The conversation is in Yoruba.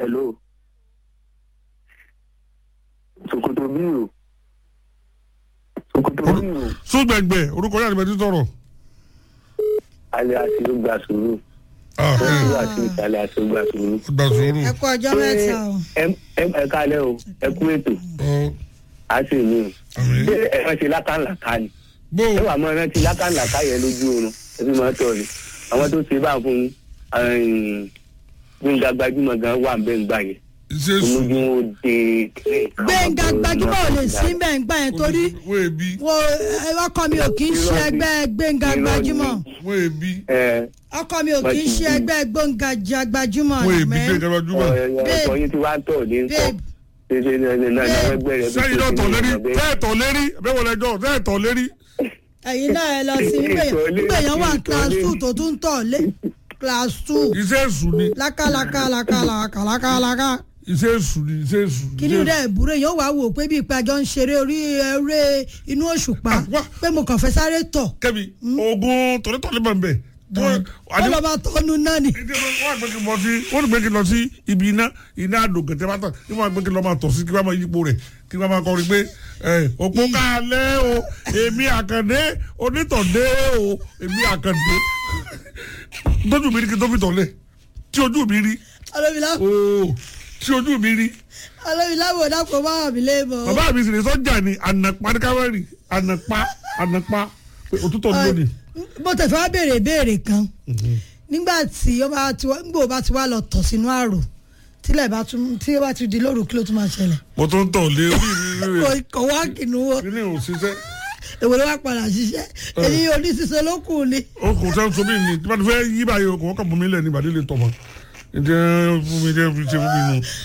hello sokoto bí o sokoto bí o sógbẹ̀ngbẹ̀ orúkọ yàrá ìbẹ̀tí sọ̀rọ̀. alẹ́ àti ó gba sùúrù Ah, ó ẹ, wà sí ìsàlẹ̀ àti ó gba sùúrù. gbà sùúrù. ẹ kú ọjọ́ mẹ́ta o. ẹ ẹ ẹ kálẹ̀ o ẹ kú ètò Ọ, á sì ní o àmín. ṣé ẹ máa ṣe lákàlàkà ni bó ẹ wà máa rántí lákàlàkà yẹn lójú oorun ẹ fi máa tọ̀ ni àwọn tó ṣe bá fún gbẹ̀ngà gbajúmọ̀ gan wà ń bẹ́ẹ̀ ń gbà yẹn ṣe sùn. olójú wọn ó de kílẹ̀. gbẹ̀ngà gbajúmọ̀ ò lè sí bẹ́ẹ̀ gbà yẹn torí wọ́n èbí wo ẹ, ọkọ mi ò kì í ṣe ẹgbẹ́ gbẹ̀ngà gbajúmọ̀ wọ́n èbí ẹ ọkọ mi ò kì í ṣe ẹgbẹ́ gbẹ̀ngà gbajúmọ̀ wọ́n èbí mẹ́ gbé gbajúmọ̀. ọkọ yín ti wá ń tọ̀ ní nǹkan babe ṣe ṣe ní ẹni náà náà ẹgbẹ́ rẹ̀ sẹ́yìn náà tọ̀ lérí sẹ́yìn tọ̀ lérí bẹ́ẹ̀ wọlé ẹjọ́ sẹ́yìn tọ̀ lérí. ẹ̀yin náà ẹ lọ sí nígbà yẹn wà class two tó tún tọ̀ lé class two iṣẹ́ èṣù ni lákàlàkàlàkàlàkàlàkà iṣẹ́ èṣù ni iṣẹ́ èṣù. kí ni rẹ̀ ìbúrò yóò wá wò pé bí ìpàjọ ń ṣeré orí eré inú òṣùpá Ah, wá. pé mo kàn fẹ́ sáré tọ̀ kẹ́mi oògùn tọ̀lẹ́tọ̀lẹ́ máa ń bẹ̀. ó lọ bá tọ́nu náà ni. wọ́n àgbẹ̀ kí n bọ̀ sí wọ́n ní pé kí n lọ sí ibi iná iná àdó gẹ̀tẹ́ bá tàn kí wọ́n àgbẹ̀ kí n lọ máa tọ̀ sí kí wọ́n máa yípo rẹ̀ kí wọ́n máa kọrin pé ẹ, òpó kálẹ̀ o èmi àkàndé onítọ̀dé o èmi àkàndé tójú mi rí kí n tó fi tọ̀lẹ̀ tí ojú mi rí ọlọ́mìlá ooo tí ojú mi rí ọlọ́mìlá wò dápò bá wà mí léèmọ̀. bàbá mi sì ní sọ́jà ni ànàpá ní káwárì ànàpá ànàpá pé òtútọ̀ ní lónìí. mo tẹ̀fẹ́ wá béèrè ìbéèrè kan nígbà tí ó bá ti wá nígbà ó bá ti wá lọ tọ̀ sínú àrò tílẹ̀ bá tún tí ó bá ti di lóru kí ló tún máa ṣẹlẹ̀. mo tún ń tọ̀ lé orí mi kò rẹ̀ kò wá kìnnú wo kí ni ò ṣiṣẹ́. èwo ló wá padà ṣiṣẹ́ èyí oníṣiṣẹ́ ló kù ni. o kò sẹ́ so mí ni tí wọ́n ti fẹ́ yí báyìí o kò wọ́n kàn fún mi lẹ̀ ní ìbàdí lè tọ̀ mọ́ ǹjẹ́ fún mi jẹ́ fi ṣe fún mi nù.